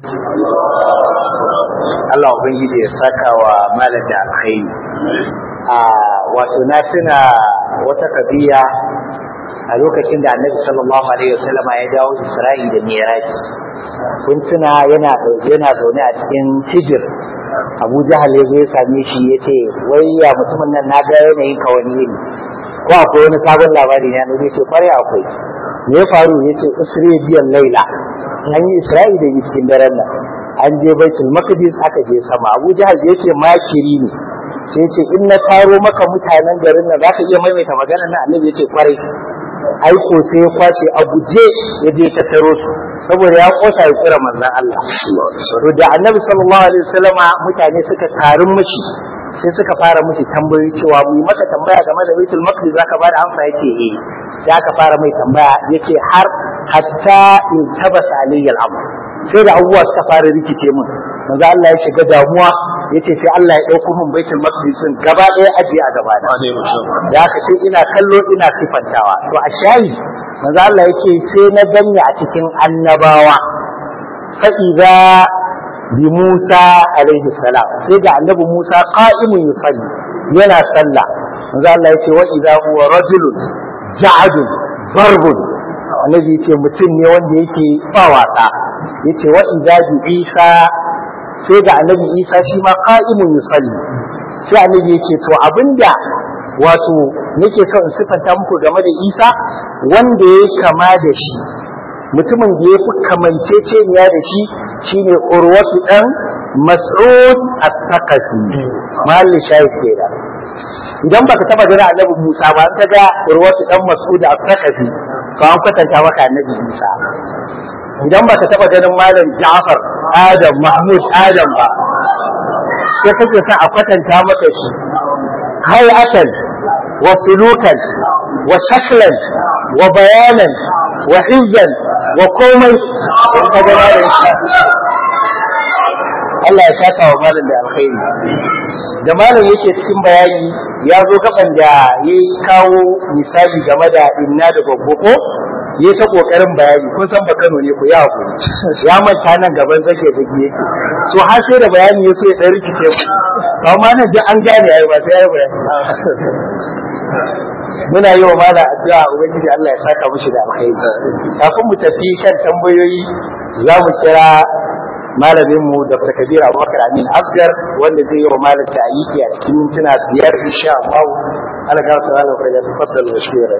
Allah ubangiji ya saka wa malam da alkhairi a wato na tuna wata kabiya a lokacin da annabi sallallahu alaihi wasallam ya dawo Isra'i da Mi'raj kun tuna yana yana zaune a cikin hijir Abu Jahal ya zo ya same shi ya ce wai ya mutumin nan na ga yanayin ka wani ne ko akwai wani sabon labari ne ya ce kwarai akwai me ya faru ya ce usri biyan laila an yi Isra'i da cikin daren nan an je baitul maqdis aka je sama Abu Jahal ya ce makiri ne sai ce in na taro maka mutanen garin nan zaka iya maimaita maganar nan annabi ya ce kwarai aiko sai ya kwashe a guje ya je ta taro su saboda ya kosa ya kira manzon Allah to da annabi sallallahu alaihi wasallam mutane suka tarin mishi sai suka fara mishi tambayoyi cewa mu yi maka tambaya game da baitul maqdis zaka bada amsa yace eh sai aka fara mai tambaya yace har hatta in tabasa alayhi al-amr sai da abubuwa suka fara rikice mun manzo Allah ya shiga damuwa yace sai Allah ya dauko mun baitul maqdis din gaba ɗaya aje a gaba da da haka sai ina kallo ina sifantawa to a shayi manzo Allah yace sai na danne a cikin annabawa fa idza bi Musa alaihi salam sai ga annabi Musa qa'imun yusalli yana sallah manzo Allah yace wa idza huwa rajulun ja'adun barbun annabi yace mutum ne wanda yake ba wasa yace wa idza bi Isa sai ga annabi Isa shi ma qa'imun yusalli sai annabi yace to abinda wato nake so in sifanta muku game da Isa wanda ya kama da shi mutumin da ya fi kamanceceniya da shi shine urwatu dan mas'ud as-saqafi mahalli shahid kenan idan baka taba gani annabi Musa ba ka ga urwatu dan mas'ud as-saqafi ka an kwatanta maka annabi Musa idan baka taba ganin malam Ja'far Adam Mahmud Adam ba sai kake sa a kwatanta maka shi hay'atan wa sulukan wa shaklan wa bayanan wa hizan wa komai in ka ga malam Allah ya saka wa malam da alkhairi da malam yake cikin bayani ya zo gaban da ya kawo misali game da inna da babbo ko ya ta kokarin bayani kun san ba Kano ne ku ya hakuri ya manta nan gaban zake zage yake so har sai da bayani ya so ya dan rikice ku amma nan duk an gane ai ba sai ya bayani muna yi wa mala addu'a ubangiji Allah ya saka mushi da alkhairi kafin mu tafi kan tambayoyi za mu kira malamin mu Dr. Kabir Abubakar Amin Asgar wanda zai yi wa malam ta'aliki a cikin mintuna biyar insha Allah Allah ga ta Allah ya tafaddal wa shukura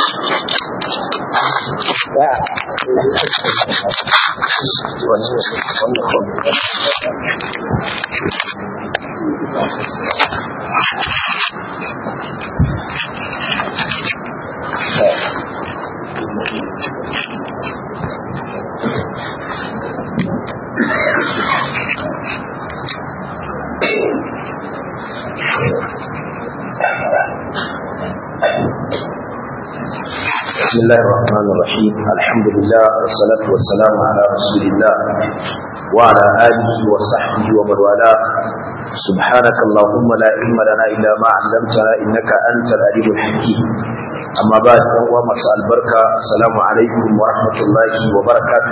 بسم الله الرحمن الرحيم الحمد لله والصلاة والسلام على رسول الله وعلى آله وصحبه ومن والاه سبحانك اللهم لا علم لنا إلا ما علمتنا إنك أنت العليم الحكيم أما بعد فهو مساء البركة السلام عليكم ورحمة الله وبركاته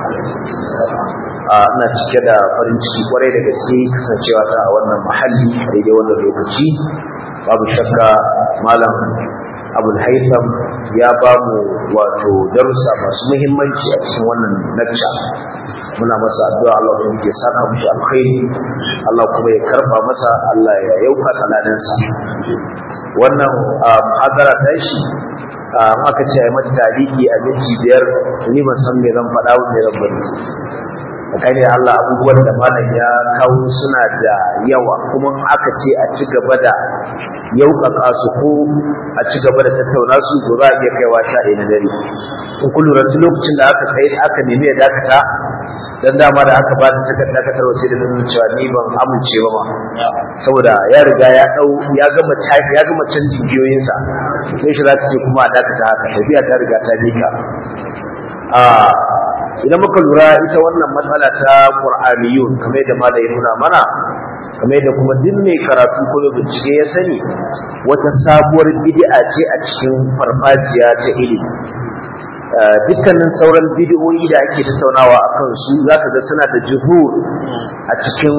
ina cike da farin ciki kwarai da gaske kasancewa ta a wannan mahalli a daidai wannan lokaci babu shakka malam abul haitham ya ba mu wato darussa masu muhimmanci a cikin wannan lacca muna masa addu'a Allah kuma ke saka mushi alkhairi Allah kuma ya karba masa Allah ya yauka kaladansa wannan muhadara ta shi aka ce ai mata tariki a minti biyar ni ban san me zan faɗa me zan bari tsakani da Allah abubuwan da malam ya kawo suna da yawa kuma aka ce a ci gaba da yaukaka su ko a ci gaba da tattauna su ko za a iya kaiwa sha ɗaya na dare in kun lura lokacin da aka kai aka nemi ya dakata dan dama da aka ba ta takardar dakatarwa sai da nuna cewa ni ban amince ba ma saboda ya riga ya dau ya gama ya gama canjin giyoyinsa sai shi za ta ce kuma a dakata haka tafiya ta riga ta bika a idan muka lura ita wannan matsala ta qur'aniyun kamar da malai ya nuna mana kamar da kuma duk mai karatu ko mai bincike ya sani wata sabuwar bid'a ce a cikin farfajiya ta ilimi dukkanin sauran bidiyoyi da ake tattaunawa a kansu za ka ga suna da juhur a cikin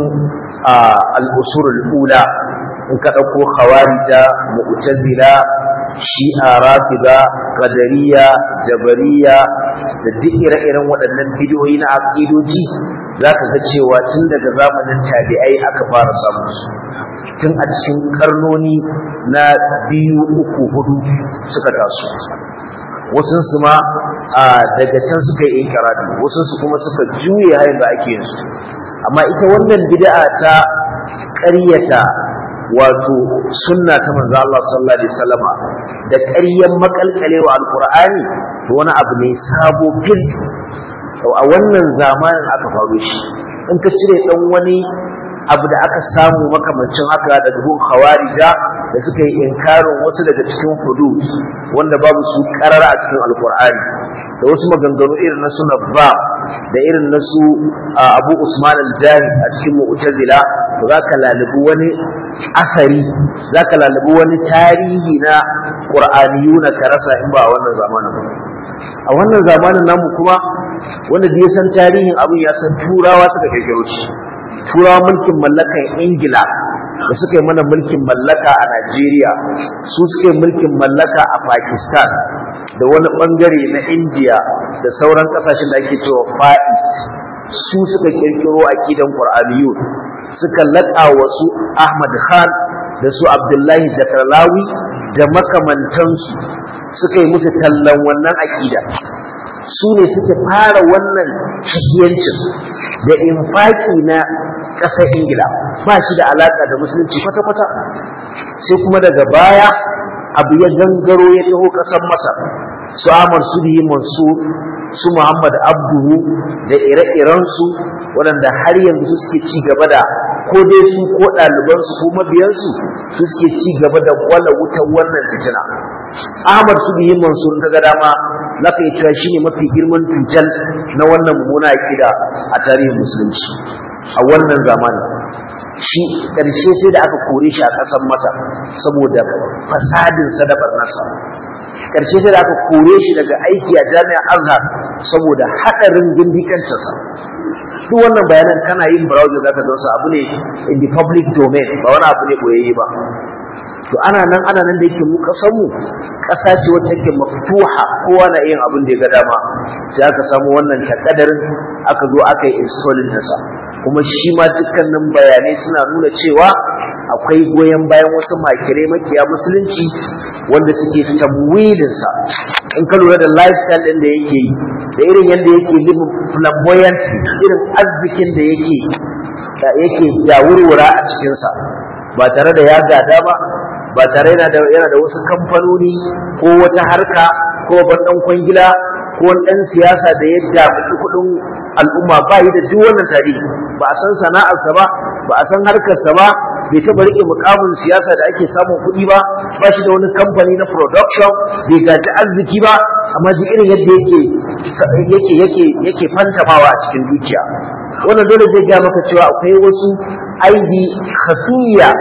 al'usurul ula in ka ɗauko khawarija mu'tazila shi'a rafida qadariya jabariya da duk ire-iren waɗannan bidiyoyi na aqidoji za ka ga cewa tun daga zamanin tabi'ai aka fara samun su tun a cikin karnoni na biyu uku hudu suka taso wasunsu ma daga can suka yi inkirari wasunsu kuma suka juye hayan da ake yin su amma ita wannan bid'a ta ƙaryata wato sunna ta manzo Allah sallallahu alaihi wasallama da ƙaryan makalkalewa alqur'ani to wani abu ne sabo fil a wannan zamanin aka faru shi in ka cire dan wani abu da aka samu makamancin haka daga gun khawarija da suka yi inkarin wasu daga cikin hudud wanda babu su karara a cikin alkur'ani da wasu maganganu irin na suna ba da irin na su abu usman al-jahid a cikin mu'tazila to za ka lalubi wani asari za ka lalubi wani tarihi na qur'aniyuna ka rasa in ba a wannan zamanin ba a wannan zamanin namu kuma wanda da ya san tarihin abin ya san turawa suka kirkiro shi turawa mulkin mallakan ingila da suka yi mana mulkin mallaka a najeriya su suka yi mulkin mallaka a pakistan da wani bangare na india da sauran kasashen da ake cewa fa'is su suka kirkiro aqidan qur'aniyun suka laƙa wasu ahmad khan da su abdullahi zakarlawi da makamantansu suka yi musu tallan wannan aƙida su ne suke fara wannan shahiyancin da infaki na ƙasar ingila ba shi da alaƙa da musulunci kwata-kwata sai kuma daga baya abu ya gangaro ya taho ƙasar masar su amar su biyi mansur su muhammad abduhu da ire-irensu waɗanda har yanzu suke ci gaba da ko dai su ko ɗalibansu ko mabiyansu su suke ci gaba da kwala wutar wannan fitina ahmad su biyi mansur daga dama za ka yi cewa shi ne mafi girman tutal na wannan mummuna aƙida a tarihin musulunci a wannan zamanin shi ƙarshe sai da aka kore shi a ƙasar masa saboda fasadinsa da barnarsa ƙarshe sai da aka kore shi daga aiki a jami'ar azhar saboda haɗarin gindikancinsa duk wannan bayanan kana yin browser zaka ga abu ne in the public domain ba wani abu ne boyayye ba to ana nan ana nan da yake mu kasan mu kasa ce wacce take maftuha kowa na yin abin da ya ga dama sai aka samu wannan takadarin aka zo aka yi installing nasa kuma shi ma dukkanin bayanai suna nuna cewa akwai goyon bayan wasu makirai makiya musulunci wanda suke tamwilin sa in ka lura da lifestyle din da yake yi da irin yadda yake living flamboyant irin arzikin da yake da yake yawurwura a cikinsa ba tare da ya gada ba ba tare yana da yana da wasu kamfanoni ko wata harka ko ban dan kwangila ko wani dan siyasa da ya damu kudin al'umma ba yi da duk wannan tarihi ba a san sana'arsa ba ba a san harkarsa ba bai taɓa riƙe mukamin siyasa da ake samun kuɗi ba ba shi da wani kamfani na production bai gaji arziki ba amma ji irin yadda yake yake yake yake fantamawa a cikin dukiya wannan dole zai ga maka cewa akwai wasu aibi khafiya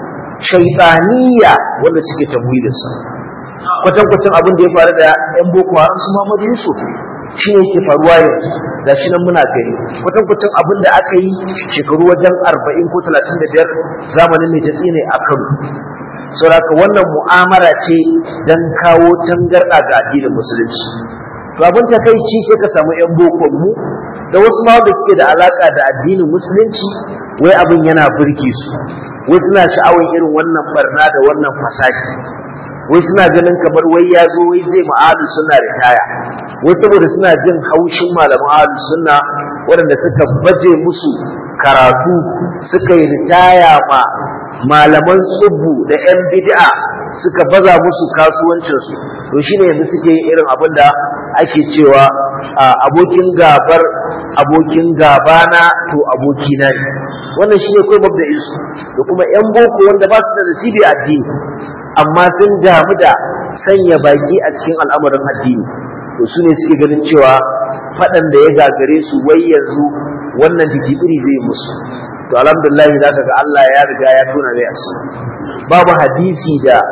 shaitaniya wanda suke tamwilinsa kwatankwacin abin da ya faru da yan boko haram su Muhammadu Yusuf shi ne yake faruwa yanzu da shi nan muna gani kwatankwacin abin da aka yi shekaru wajen arba'in ko talatin da biyar zamanin mai tatsi ne a Kano saboda wannan mu'amala ce don kawo tangarɗa ga addinin musulunci to abin ta kai ci sai ka samu yan bokon mu da wasu ma wanda suke da alaka da addinin musulunci wai abin yana burge su wai suna sha'awar irin wannan barna da wannan fasaki wai suna ganin kamar wai ya zo wai zai ma'alu suna ritaya wai saboda suna jin haushin malaman alu sunna waɗanda suka baje musu karatu suka yi ritaya ma malaman tsubbu da 'yan bid'a suka baza musu kasuwancinsu to shine yanzu suke yin irin abin da ake cewa abokin gabar abokin gabana to abokina ne wannan shi ne kawai mabda isu da kuma 'yan boko wanda ba su da nasibi addini amma sun damu da sanya baki a cikin al'amarin addini to su ne suke ganin cewa faɗan da ya gagare su wai yanzu wannan titibiri zai musu to alhamdulillah za ka ga Allah ya riga ya tona mai asiri babu hadisi da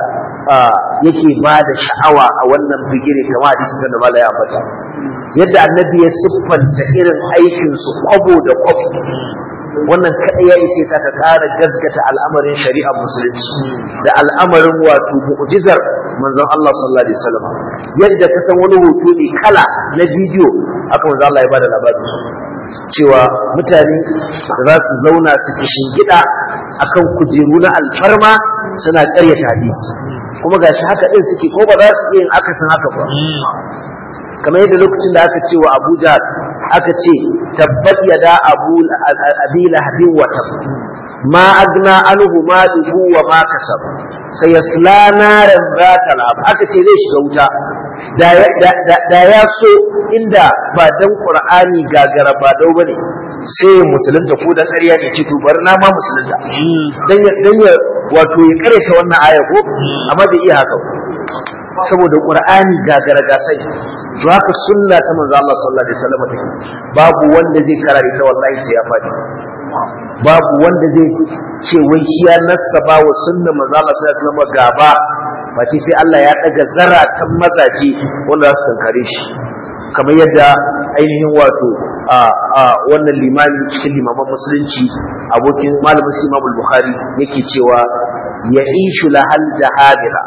yake ba da sha'awa a wannan bigire kamar hadisi da mala ya ambata yadda annabi ya siffanta irin aikin su kwabo da kwabo wannan kaɗai ya isa sa ka ƙara gaskata al'amarin shari'ar musulunci da al'amarin wato mu'jizar manzon Allah sallallahu alaihi wasallam yadda ka san wani hoto ne kala na bidiyo aka manzon Allah ya bada labarin cewa mutane da za su zauna su kishin gida akan kujeru na alfarma suna ƙaryata hadisi kuma gashi haka din suke ko ba za su iya yin akasin haka ba kamar yadda lokacin da aka ce wa Abuja aka ce tabbat yada abu abi lahabin wa tab ma agna anhu maluhu wa ma kasab sayasla naran zata lab aka ce zai shiga wuta da ya so inda ba dan qur'ani gagara ba dau bane sai musulunta ko dan ƙarya ne ce to bar na ma musulunta dan ya dan ya wato ya karanta wannan aya ko amma bai iya haka saboda qur'ani gagara gasai to haka sunna ta manzo Allah sallallahu alaihi wasallam take babu wanda zai karare ta wallahi sai ya fadi babu wanda zai ce wai shi ya nassaba wa sunna manzo Allah sallallahu alaihi wasallam gaba face sai Allah ya daga zaratan mazaje wanda za su tankare shi kamar yadda ainihin wato a wannan limami cikin limaman musulunci abokin malamin Imam Bukhari yake cewa ya ishu lahal jahadira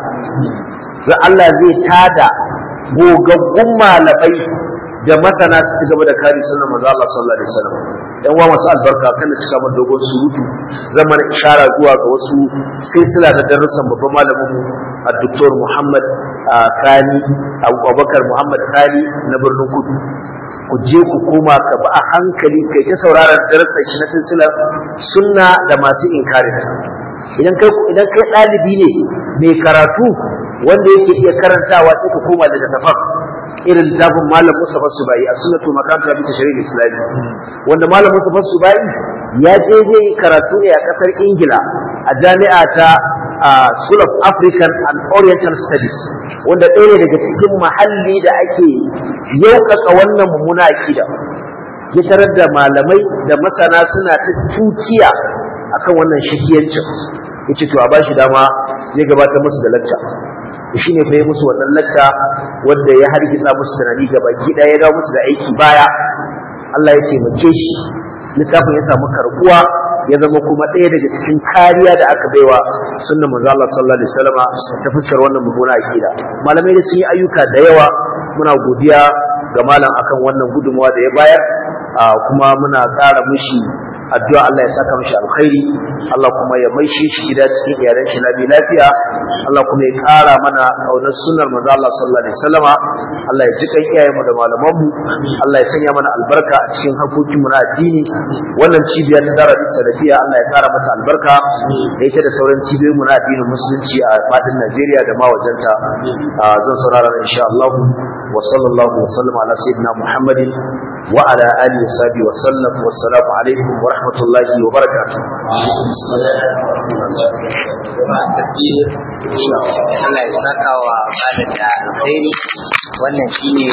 za Allah zai tada gogaggun malamai da masana su ci gaba da kare sunan manzo Allah sallallahu alaihi wasallam yan wa masu albarka kana cika mun dogon surutu zaman ishara zuwa ga wasu silsila da darussan babban malamin mu Dr. Muhammad Kani Abubakar Muhammad Kani na birnin Kudu ku je ku koma ka ba a hankali kai ta sauraron darussan shi na silsilar sunna da masu inkarin idan kai idan kai ɗalibi ne mai karatu wanda yake iya karantawa sai ka koma da tafaf irin littafin malam Mustafa Subai a sunnatu makanta bi tashri'il islami wanda malam Mustafa Subai ya je zai karatu ne a kasar Ingila a jami'a ta School of African and Oriental Studies wanda ɗaya ne daga cikin mahalli da ake yaukaka wannan mummuna akida ya tarar da malamai da masana suna ta tuciya akan wannan shakiyancin yace to a bashi dama zai gabatar musu da lacca shi ne fa yi musu wannan lacca wanda ya hargitsa musu tunani ga baki ɗaya ya dawo musu da aiki baya Allah ya taimake shi littafin ya samu karbuwa ya zama kuma ɗaya daga cikin kariya da aka baiwa sunnan manzo Allah sallallahu alaihi wasallam ta fuskar wannan mummuna akida malamai da sun yi ayyuka da yawa muna godiya ga malam akan wannan gudunmawa da ya bayar kuma muna ƙara mushi addu'a Allah ya saka mishi alkhairi Allah kuma ya maishe shi gida cikin iyalan shi labi lafiya Allah kuma ya ƙara mana kaunar sunnar manzo Allah sallallahu alaihi wasallama Allah ya jikan iyayen mu da malaman mu Allah ya sanya mana albarka a cikin harkokin mu na addini wannan cibiya ta dara salafiya Allah ya ƙara mata albarka da ita da sauran cibiyoyin mu na addinin musulunci a fadin Najeriya da ma wajenta zan saurara insha Allah wa sallallahu wa sallama ala sayyidina Muhammadin wa ala alihi wa sahbihi wa sallam wassalamu alaikum wa rahmatullahi wa barakatuh Allah ya saka wa malam da alkhairi wannan shine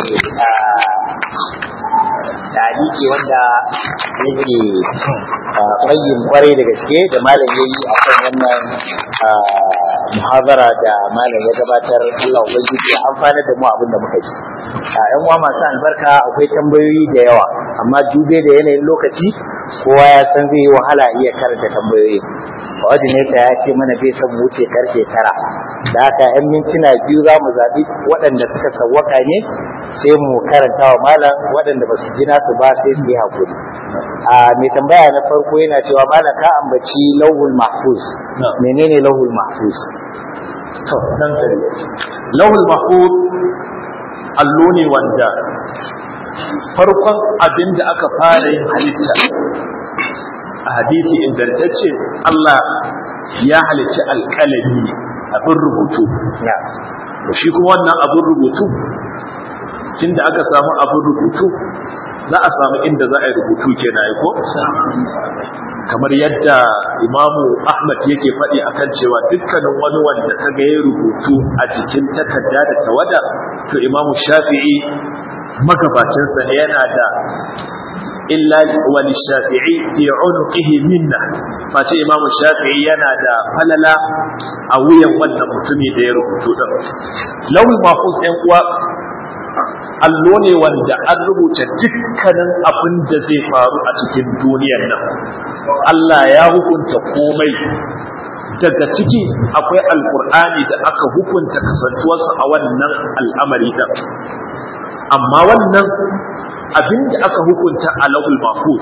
tariki wanda yake bayyin kwarai da gaske da malam yayi akan wannan muhazara da malam ya gabatar Allah ubangiji ya amfana da mu abin da muka ji a yan uwa masu albarka akwai tambayoyi da yawa amma dube da yanayin lokaci kowa ya san zai yi wahala iya karanta tambayoyi coordinator ya ce mana bai san wuce karfe tara da haka yan mintuna biyu za mu zaɓi waɗanda suka sawwaka ne sai mu karanta wa malam waɗanda ba su ji nasu ba sai su yi haƙuri a mai tambaya na farko yana cewa malam ka ambaci lauhul mahfuz menene lauhul mahfuz to dan sani lauhul mahfuz allo ne wanda farkon abin da aka fara yin halitta a hadisi ingantacce Allah ya halicci alƙalami abin rubutu shi kuma wannan abin rubutu tun da aka samu abin rubutu za a samu inda za a yi rubutu ke na ko kamar yadda imamu ahmad yake faɗi akan cewa dukkanin wani wanda ta ga ya rubutu a jikin takarda da tawada to imamu shafi'i magabacinsa yana da illa wani shafi'i fi unuqihi minna face imamu shafi'i yana da falala a wuyan wannan mutumi da ya rubutu din lawul mahfuz ɗan uwa allo ne wanda an rubuta dukkanin abin da zai faru a cikin duniyar nan Allah ya hukunta komai daga ciki akwai alkur'ani da aka hukunta kasantuwarsa a wannan al'amari da amma wannan abin da aka hukunta a lahul mahfuz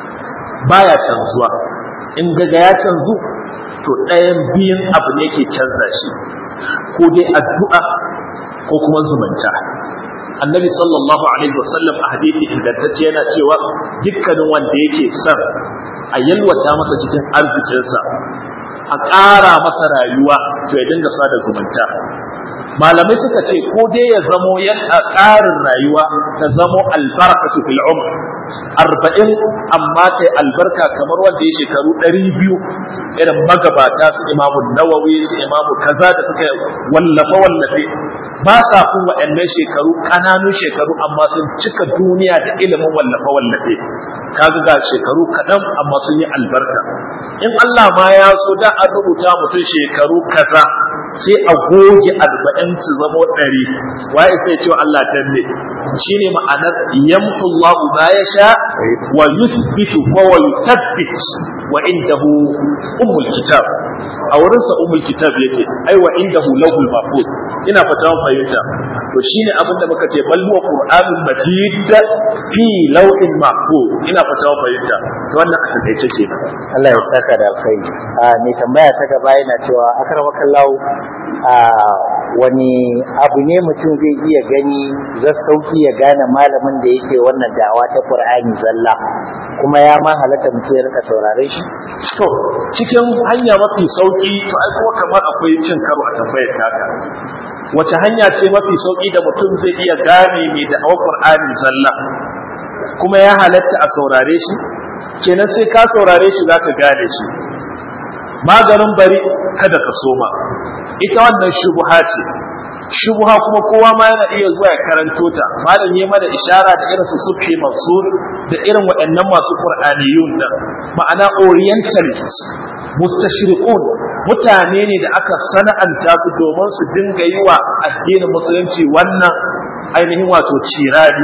baya canzuwa in gaga ya canzu to ɗayan biyun abu ne ke canza shi ko dai addu'a ko kuma zumunta annabi sallallahu alaihi wasallam a hadithi ingantacce yana cewa dukkanin wanda yake son a yalwata masa cikin arzikinsa a ƙara masa rayuwa to ya dinga sada zumunta malamai suka ce ko dai ya zamo yana ƙarin rayuwa ta zamo albarakatu fil umr arba'in amma ta albarka kamar wanda ya shekaru ɗari biyu irin magabata su imamu nawawi su imamu kaza da suka wallafe wallafe ba sa kun waɗannan shekaru ƙananun shekaru amma sun cika duniya da ilimin wallafe wallafe kaga ga shekaru kaɗan amma sun yi albarka in Allah ma ya so da an rubuta mutum shekaru kaza sai a goge arba'in su zamo ɗari waye sai ce Allah danne shine ma'anar yamhu Allah ma yasha wa yuthbitu wa wa yuthabbit wa indahu ummul kitab a wurin sa ummul kitab yake ai wa indahu lahul mahfuz ina fata mun fahimta to shine abin da muka ce bal huwa qur'anul majid fi lawhin mahfuz ina fata mun fahimta to wannan a takaice kenan Allah ya saka da alkhairi a mai tambaya ta gaba yana cewa akramakallahu a wani abu ne mutum zai iya gani zai sauki ya gane malamin da yake wannan da'awa ta Qur'ani zalla kuma ya ma halatta mutum ya rika saurare shi to cikin hanya mafi sauki to ai kuma kamar akwai cin karo a tambayar taka wace hanya ce mafi sauki da mutum zai iya gane mai da'awar Qur'ani zalla kuma ya halatta a saurare shi kenan sai ka saurare shi zaka gane shi maganin bari kada ka soma ita wannan shubuha ce shubuha kuma kowa ma yana iya zuwa ya karanto ta malam yi mana ishara da irin su subhi mansur da irin waɗannan masu qur'aniyun da ma'ana orientalist mustashriqun mutane ne da aka sana'anta su domin su dinga yi wa addinin musulunci wannan ainihin wato cirari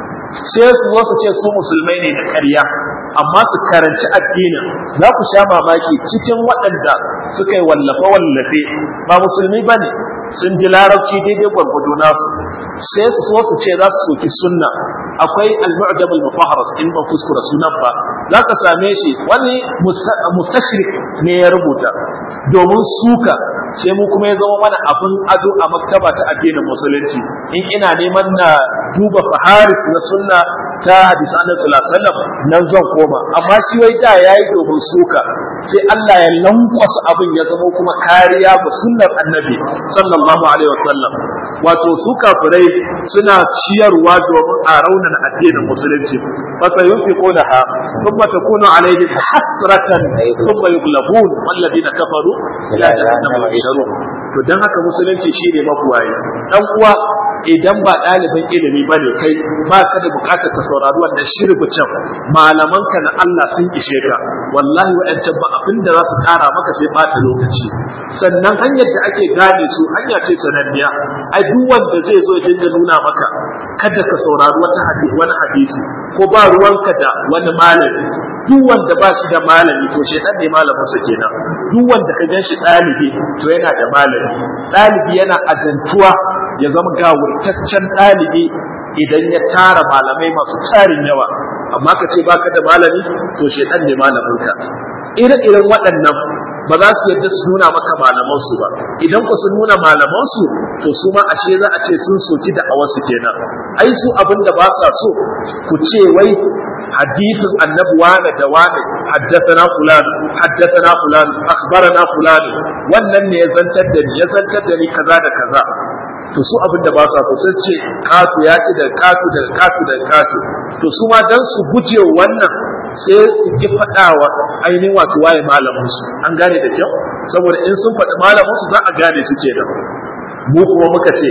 sai su zo su ce su musulmai ne da ƙarya amma su karanci addinin za ku sha mamaki cikin waɗanda suka yi wallafe-wallafe ba musulmi ba ne sun ji larabci daidai gwargwado nasu sai su so su ce za su soki sunna akwai al-mu'jam al-mufahras in ba kuskura sunan ba za ka same shi wani mustashrik ne ya rubuta domin suka sai mu kuma ya zama mana abin ado a maktaba ta addinin musulunci in ina neman na duba faharis na sunna ta hadisa annabi sallallahu alaihi wasallam nan zan koma amma shi wai da yayi domin suka sai Allah ya lankwasa abin ya zama kuma kariya ga sunnar annabi sallallahu alaihi wasallam wato su kafirai suna ciyarwa domin a raunana addinin musulunci fa sayunfiquna ha thumma takunu alaihim hasratan thumma yughlabun walladina kafaru ila jahannama yusharun to dan haka musulunci shine mabuwayi dan uwa idan ba ɗalibin ilimi ba ne kai ba ka da bukatar ka saurari wannan shirbucin malamanka na Allah sun ishe ka wallahi waɗancan ba abin da za su ƙara maka sai ɓata lokaci sannan hanyar da ake gane su hanya ce sananniya ai duk wanda zai zo dinga nuna maka kada ka saurari wata wani hadisi ko ba ruwanka da wani malami duk wanda ba shi da malami to shedan ne malamin sa kenan duk wanda ka gan shi ɗalibi to yana da malami ɗalibi yana azantuwa ya zama gawurtaccen ɗalibi idan ya tara malamai masu tarin yawa amma ka ce baka da malami to shedan ne malaminka ire-iren waɗannan ba za su yadda su nuna maka malamansu ba idan ku sun nuna malamansu to su ma ashe za a ce sun soki da awasu kenan ai su abin da ba sa so ku ce wai hadisin annabi wane da wane haddathana fulan haddathana fulan akhbarana fulan wannan ne ya zantar da ni ya zantar da ni kaza da kaza to su abin da ba sa so sai ce katu ya ci da katu da katu da katu to su ma dan su guje wannan sai su ki faɗawa ainihin wato waye malamin su an gane da kyau saboda in sun faɗi malamin su za a gane su kenan mu kuma muka ce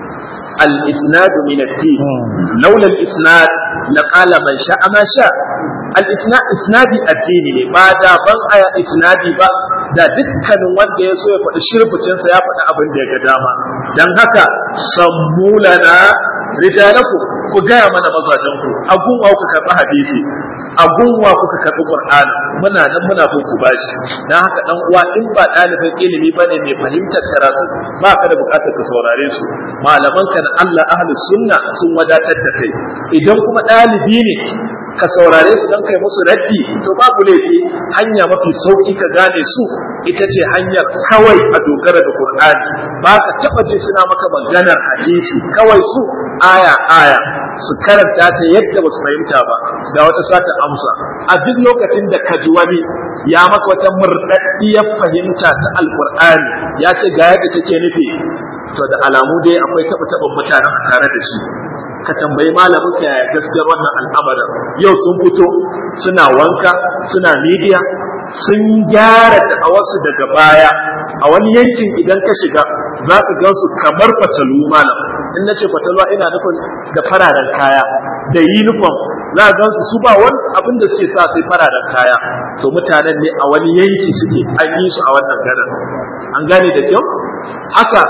الإسناد من الدين لولا الإسناد لقال من شاء ما شاء الإسناد إسناد الدين بعد بن آية إسنادي با da dukkanin wanda ya so ya faɗi shirfucinsa ya faɗi abin da ya ga dama don haka sammulana rijalaku ku gaya mana mazajenku a gunwa kuka karɓi hadisi a gunwa kuka karɓi qur'ani muna nan muna bin ku bashi dan haka dan uwa in ba ɗalibin ilimi bane mai fahimtar karatu ba ka da buƙatar ka saurare su malaman ka na Allah ahlus sunna sun wadatar da kai idan kuma ɗalibi ne ka saurare su don kai musu raddi to babu laifi hanya mafi sauki ka gane su ita ce hanyar kawai a dogara da Qur'ani ba ka taba ji suna maka maganar hadisi kawai su aya aya su karanta ta yadda ba su fahimta ba da wata sata amsa a duk lokacin da ka ji wani ya maka wata murɗaɗɗiyar fahimta ta alƙur'ani ya ce ga yadda take nufi to da alamu dai akwai taɓa taɓin mutanen a tare da shi ka tambayi malamin ka yaya gaskiyar wannan al'amarin yau sun fito suna wanka suna midiya sun gyara da'awarsu daga baya a wani yankin idan ka shiga za ka gansu kamar fatalu malam in na ce fatalwa ina nufin da fararen kaya da uniform za a gansu su ba wani abin da suke sa sai fararen kaya to mutanen ne a wani yanki suke an yi su a wannan garin an gane da kyau haka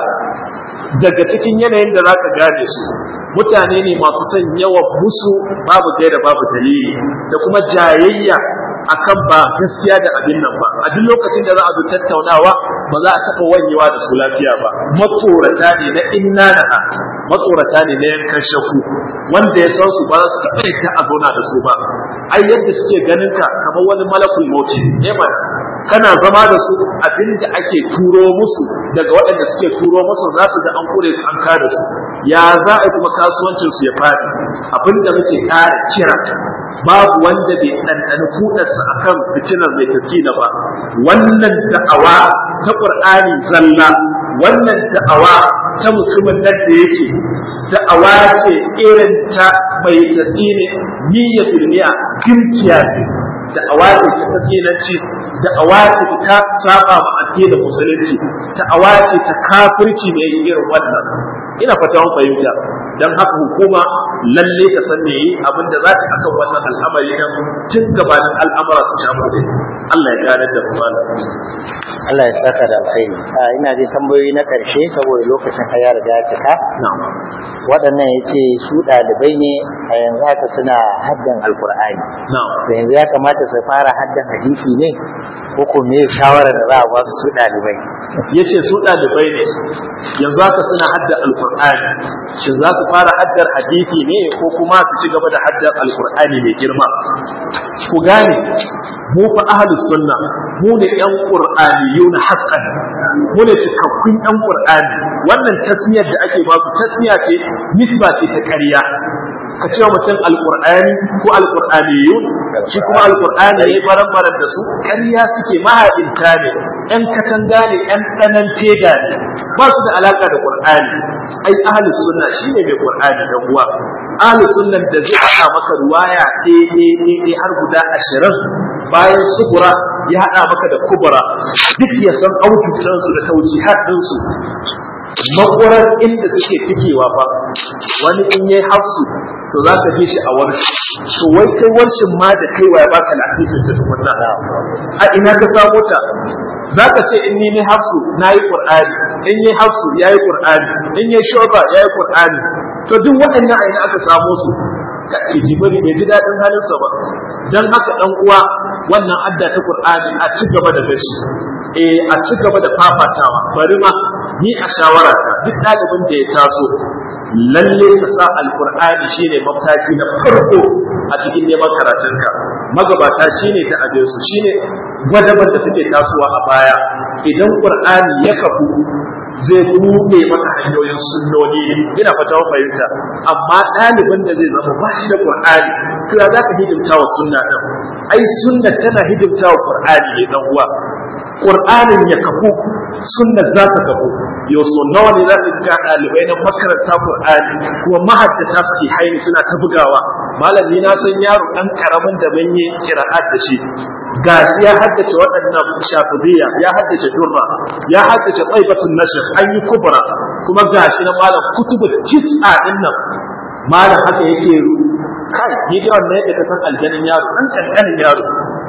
daga cikin yanayin da za ka gane su mutane ne masu son yawan musu babu gaira babu dalili da kuma jayayya akan ba gaskiya da abin nan ba a duk lokacin da za a zo tattaunawa ba za a taɓa wanyewa da su lafiya ba matsorata ne na inna na matsorata ne na yankan shaku wanda ya san su ba za su taɓa yadda a zauna da su ba ai yadda suke ganin ka kamar wani malakul mauti ne mana kana zama da su abin da ake turo musu daga waɗanda suke turo musu za su ga an kure su an kada su ya za a kuma kasuwancin su ya faɗi abin da muke ƙara kira babu wanda bai ɗanɗani kuɗarsa akan fitinar mai tafiya ba wannan da'awa ta ƙur'ani zalla wannan da'awa ta mutumin nan da yake da'awa ce irin ta mai tafi ne niyya filmiya gimciya ne da'awa ce ta tafiyanci da'awa ce ta saba ma addinin musulunci da'awa ce ta kafirci ne irin wannan ina fata mun fahimta dan haka hukuma lalle ta san me yi abinda za ta akan wannan al'amari nan tun gabanin al'amura su shafu da Allah ya gane da mu Allah ya saka da alkhairi ina jin tambayoyi na karshe saboda lokacin ka ya riga ya cika na'am waɗannan ya ce su ɗalibai ne a yanzu haka suna haddan alkur'ani na'am to yanzu ya kamata su fara haddan hadisi ne ko ko me shawarar da za a ba su ɗalibai yace su ɗalibai ne yanzu haka suna hadda alkur'ani shin za su fara haddar hadisi ne ko kuma su ci gaba da haddar alkur'ani mai girma ku gane mu fa ahlus sunna mu ne yan qur'aniyun haqqan mu ne cikakkun yan qur'ani wannan tasmiyar da ake ba su tasmiya ce nisba ce ta ƙarya ka ce wa mutum alƙur'ani ko alƙur'aniyun shi kuma alƙur'ani ya yi baran da su ƙarya suke mahaɗinta ne ‘yan katanga ne ‘yan ɗanan tega ne ba su da alaƙa da ƙur'ani ai ahalus sunna shi ne mai ƙur'ani da uwa ahalus sunnan da zai haɗa maka ruwaya ɗaya har guda ashirin bayan sugura ya haɗa maka da kubura duk ya san aujudansu da taujihat ɗinsu makwarar inda suke tikewa fa wani in yayi hafsu to za ka ji shi a warshi to wai kai warshin ma da kai wa ya baka lasisin ta tukunna a ina ka samo ta za ka ce in ni ne hafsu na yi qur'ani in yi hafsu ya yi qur'ani in yi shoba ya yi qur'ani to duk waɗannan a ina aka samo su ka ji bari bai ji daɗin halinsa ba dan haka dan uwa wannan adda ta qur'ani a ci gaba da gashi eh a ci gaba da fafatawa bari ma ni a shawara ta duk ɗalibin da ya taso lalle ka sa alkur'ani shine mataki na farko a cikin neman karatunka magabata shine ta abin su shine gwadabar da suke tasowa a baya idan qur'ani ya kafu zai buɗe maka hanyoyin sunnoni ina fata fahimta amma ɗalibin da zai zama ba shi da qur'ani to ya za ka hidimta wa sunna ɗin ai sunna tana hidimta wa qur'ani ne dan uwa Qur'anin ya kafu sunna za ta kafu yau so nawa ne za ka ga ɗalibai na makaranta Qur'ani kuma mahaddata suke haini suna ta bugawa malami na san yaro ɗan karamin da ban yi kira'at da shi gashi ya haddace waɗannan shafidiyya ya haddace durra ya haddace tsaibatun nashr an yi kubra kuma gashi na malam kutubu tis'a din nan malam haka yake kai ni da wannan yadda ka san aljanin yaro ɗan kankanin yaro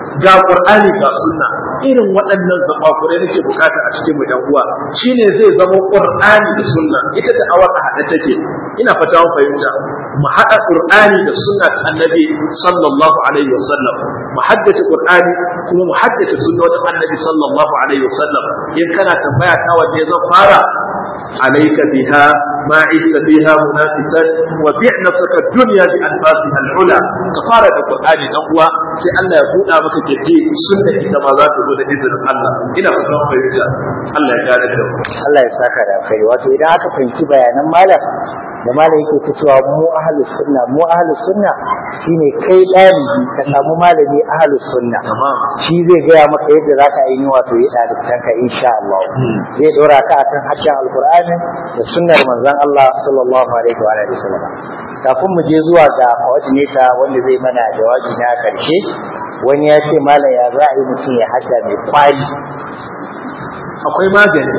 ga qur'ani ga sunna irin waɗannan zabakurai nake bukata a cikin mu ɗan uwa shine zai zama qur'ani da sunna ita da awar a haɗe take ina fata mun fahimta mu haɗa qur'ani da sunna ta annabi sallallahu alaihi wasallam mu haddace qur'ani kuma mu haddace sunna ta annabi sallallahu alaihi wasallam in kana tambaya ta wanne zan fara عليك بها ما عشت فيها منافسا وبيع نفسك الدنيا بأنفاسها العلى كفارة القرآن نقوى في أن يكون أمك تجي سنة كما ذات دون إذن الله إلى فتنة فيجا الله يقال الدور Allah ya saka da alkhairi wato idan aka fahimci bayanan malam da malam yake ta cewa mu ahlus sunna mu ahlus sunna shine kai dalibi ka samu malami ahlus sunna shi zai gaya maka yadda zaka yi wato yi dalibtanka insha Allah zai dora ka akan harshen alqur'ani da sunnar manzon Allah sallallahu alaihi wa alihi wasallam kafin mu je zuwa ga coordinator wanda zai mana jawabi na karshe wani ya ce malam ya za a yi mutum ya hadda mai kwali akwai magani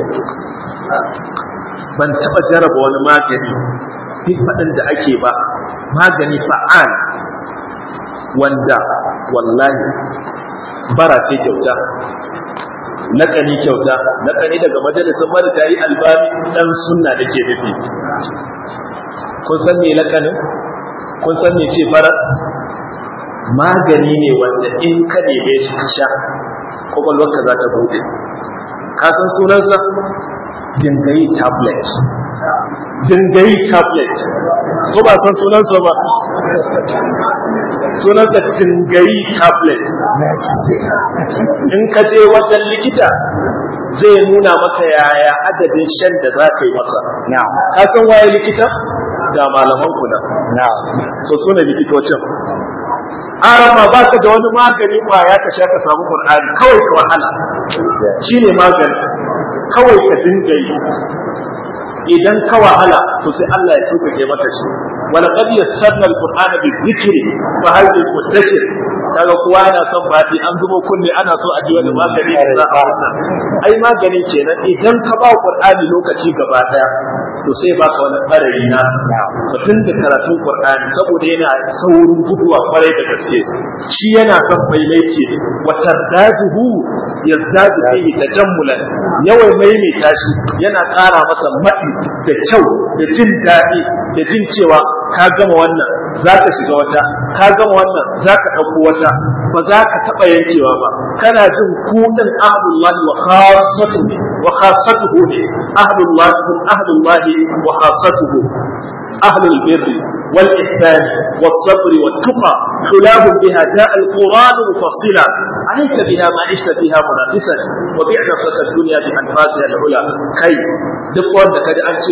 ban taɓa jaraba wani magani duk faɗin da ake ba magani fa'al wanda wallahi bara ce kyauta naƙani kyauta naƙani daga majalisar marigayi albani ɗan sunna da ke nufi kun san me lakanin kun san me ce bara magani ne wanda in ka neme shi ka sha kwakwalwarka za ta buɗe ka san sunansa dingayi tablet dingayi tablet ko ba san sunansa ba sunansa dingayi tablet in ka je wajen likita zai nuna maka yaya adadin shan da za ka yi masa ka san waye likita ga malaman kuna so sune likitocin arama ba ka da wani magani kwaya ka sha ka samu qur'ani kawai ka wahala shine magani kawai ka dinga yi idan ka wahala to sai Allah ya sauƙaƙe maka shi wala qad yassarna alqur'ana bi dhikri fa hal min mudakkir kaga kowa yana son bati an zubo kunne ana so a ji wani magani da za a wannan ai magani kenan idan ka ba qur'ani lokaci gaba daya to sai baka wani ɓarayi na mutum da karatun qur'ani saboda yana saurin guduwa kwarai da gaske shi yana son maimaici ne wa tardaduhu yazdadu fihi tajammulan yawan maimaita shi yana ƙara masa maɗi da kyau da jin daɗi da jin cewa ka gama wannan za ka shiga wata ka gama wannan za ka ɗauko wata ba za ka taɓa yankewa ba kana jin kuɗin ahlullahi wa khassatuhu wa khassatuhu ne ahlullahi hum ahlullahi wa khassatuhu ahlul birri والإحسان والصبر والتقى خلاف بها جاء القرآن مفصلا عليك بها ما عشت فيها منافسا وبيع نفسك الدنيا بأنفاسها العلا كي دقوا أنك أنت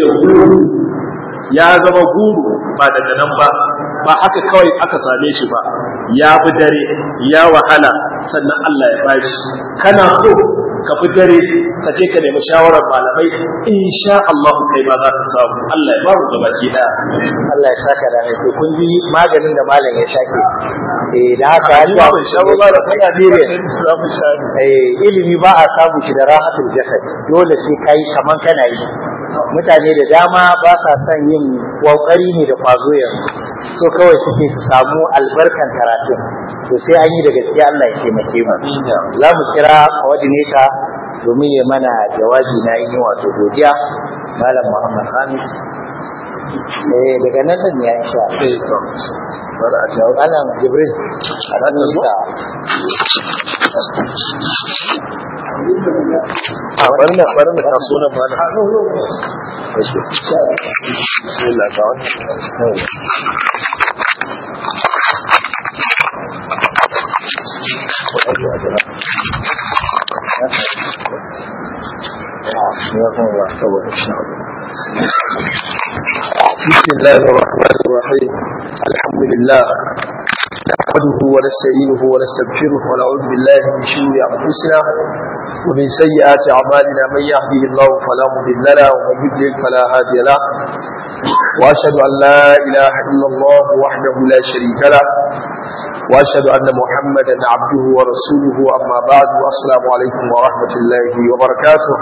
ya zama guru ba daga nan ba ba haka kawai aka same shi ba ya bi dare ya wahala sannan Allah ya bashi kana so ka bi dare ka je ka nemi shawarar malamai insha Allah kai ma za ka samu Allah ya ba mu gabaki daya Allah ya saka da mai to kun ji maganin da malam ya shake eh da haka ni ba ban shawo ba da kai dire za mu sha eh ilimi ba a samu shi da rahatul jasad dole sai kai kaman kana yi mutane da dama ba sa son yin kokari ne da kwazo yanzu so kawai suke su samu albarkan karatu to sai an yi da gaskiya Allah ya taimake mu za mu kira coordinator domin ya mana jawabi na yi wato godiya malam Muhammad Hamis eh daga nan din ya insha sai to Allah a jawo anan Jibril a nan da a bari na bari na taso nan ma na bismillah ga wani بسم الله الرحمن الرحيم الحمد لله نحمده ونستعينه ونستغفره ونعوذ بالله من شرور انفسنا ومن سيئات اعمالنا من يهده الله فلا مضل له ومن يضلل فلا هادي له واشهد ان لا اله الا الله وحده لا شريك له واشهد ان محمدا عبده ورسوله اما بعد والسلام عليكم ورحمه الله وبركاته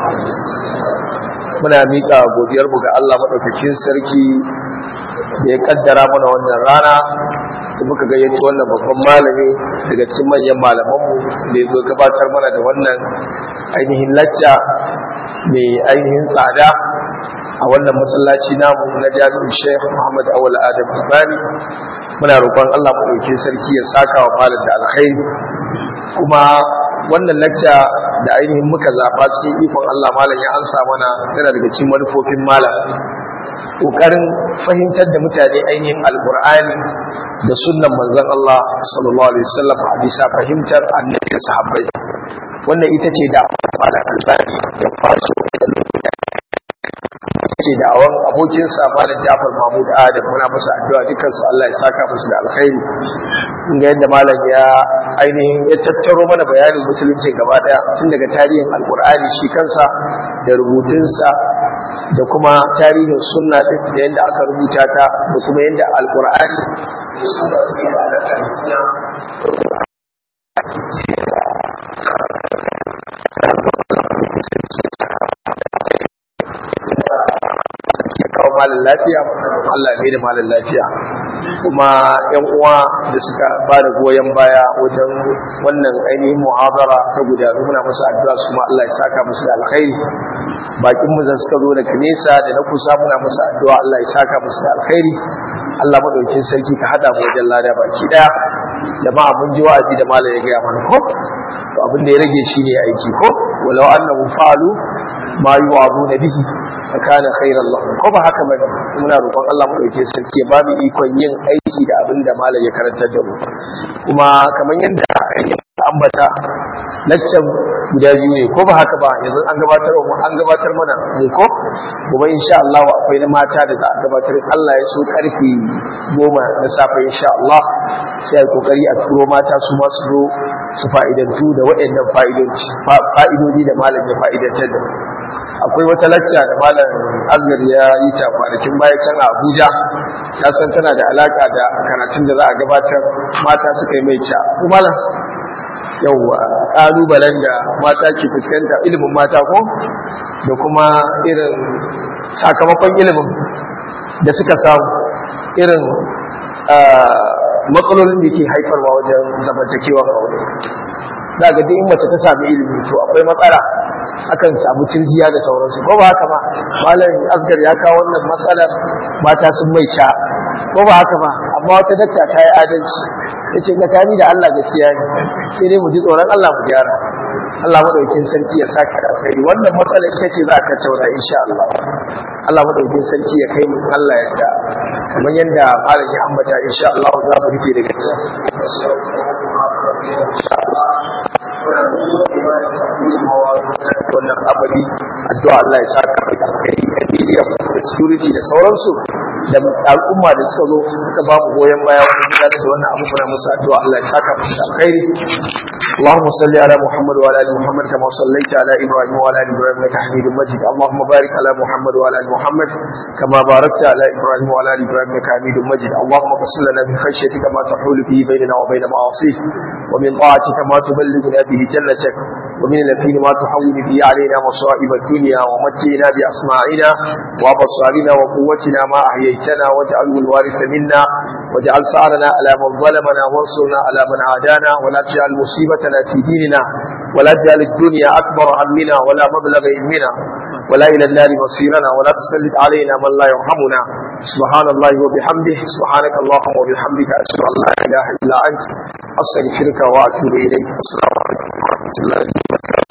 muna miƙa godiyarmu ga Allah maɗaukakin sarki da ya kaddara mana wannan rana da muka gayyaci wannan babban malami daga cikin manyan malamanmu da ya zo gabatar mana da wannan ainihin lacca mai ainihin tsada a wannan masallaci namu na jami'in Sheikh Muhammad Awal Adam Albani muna roƙon Allah mu dauke sarki ya saka wa malam da alkhairi kuma wannan lacca da ainihin muka zaba cikin ikon Allah malam ya ansa mana yana daga cikin manufofin malam kokarin fahimtar da mutane ainihin alqur'ani da sunnan manzon Allah sallallahu alaihi wasallam a bisa fahimtar annabi da sahabbai wannan ita ce da malam albani da faso ce da awan abokin sa malam Jafar Mahmud Adam muna masa addu'a dukkan su Allah ya saka musu da alkhairi inda yadda malam ya ainihin ya tattaro mana bayanin musulunci gaba daya tun daga tarihin alkur'ani shi kansa da rubutunsa da kuma tarihin sunna din da yadda aka rubuta ta da kuma yadda alkur'ani kawo malin lafiya Allah ne da malin lafiya kuma yan uwa da suka ba da goyon baya wajen wannan ainihin muhabara ta gudanu muna musu addu'a su ma Allah ya saka musu da alkhairi bakin mu da suka zo daga nesa da na kusa muna musu addu'a Allah ya saka musu da alkhairi Allah madaukin sarki ka hada mu wajen lada baki daya jama'a mun ji wa'azi da malam ya ga mana ko to abin da ya rage shine aiki ko walau annahu fa'alu ma yu'aduna bihi kana khairan lahum ko ba haka bane muna roƙon Allah mu dauke sarki ya babu ikon yin aiki da abin da malam ya karantar da mu kuma kamar yadda ambata laccan guda biyu ne ko ba haka ba yanzu an gabatar mu an gabatar mana mu ko gobe insha Allah akwai na mata da za a gabatar Allah ya so karfe goma na safe insha Allah sai a kokari a turo mata su ma su zo su fa'idantu da waɗannan fa'idodi da malam ya fa'idantar da akwai wata lacca da malam azgar ya yi ta kwanakin baya can a abuja ta san tana da alaka da karatun da za a gabatar mata suka yi mai ca ko malam yauwa ƙalubalen da mata ke fuskanta ilimin mata ko da kuma irin sakamakon ilimin da suka samu irin matsalolin da ke haifarwa wajen zamantakewar aure za ga duk mace ta sami ilimi to akwai matsala akan samu cirjiya da sauransu ko ba haka ba malam asgar ya kawo wannan matsalar mata sun mai ca ko ba haka ba amma wata dakta ta yi adalci ya ce tsakani da Allah gaskiya ne sai dai mu ji tsoron Allah mu gyara Allah madaukin sarki ya saka da alkhairi wannan matsala ita ce za ka taura insha Allah Allah madaukin sarki ya kai mu Allah yadda kamar yadda malam ya ambata insha Allah za mu rufe daga wannan abadi addu'a Allah ya saka mai alkhairi da media da security da sauransu da al'umma da suka zo suka ba mu goyon baya wajen gudanar da wannan abu muna musu addu'a Allah ya saka musu da alkhairi اللهم صل على محمد وعلى ال محمد كما صليت على ابراهيم وعلى ال ابراهيم انك حميد مجيد اللهم بارك على محمد وعلى ال محمد كما باركت على ابراهيم وعلى ال ابراهيم انك حميد مجيد اللهم اغفر لنا من خشيتك ما تحول به بيننا وبين معاصيك ومن طاعتك ما تبلغنا به جنتك ومن اليقين ما تحول به علينا مصائب الدنيا ومتعنا باسماعنا وابصارنا وقوتنا ما احييتنا واجعله الوارث منا واجعل ثارنا على من ظلمنا وانصرنا على من عادانا ولا تجعل مصيبتنا في ديننا ولا تجعل الدنيا أكبر همنا ولا مبلغ علمنا ولا إلى النار مصيرنا ولا تسلط علينا من لا يرحمنا سبحان الله وبحمده سبحانك اللهم وبحمدك أشهد أن لا إله إلا أنت أستغفرك وأتوب إليك السلام عليكم ورحمة الله وبركاته